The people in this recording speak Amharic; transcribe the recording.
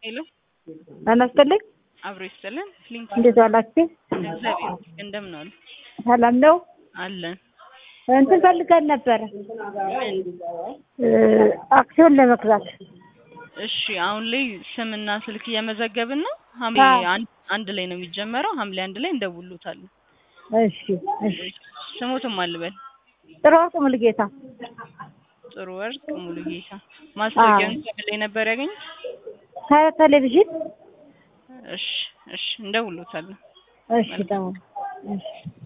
ሄሎ ጤና ይስጥልኝ። አብሮ ይስጥልን። ሊንክ እንዴት ዋላችሁ? እግዚአብሔር ይመስገን። እንደምን ዋሉ? ሰላም ነው። አለን። እንትን ፈልገን ነበረ እ አክሲዮን ለመግዛት እሺ አሁን ላይ ስምና ስልክ እየመዘገብን ነው። ሐምሌ አዎ። አንድ አንድ ላይ ነው የሚጀመረው። ሐምሌ አንድ ላይ እንደውሉታለን። እሺ እሺ። ስሙትም አልበል ጥሩ ወርቅ ሙሉጌታ ጥሩ ወርቅ ሙሉ ጌታ ማስታወቂያውን ከምን ላይ ነበር ያገኙት? ከቴሌቪዥን እሺ እሺ እንደውሉታለን። እሺ ደግሞ እሺ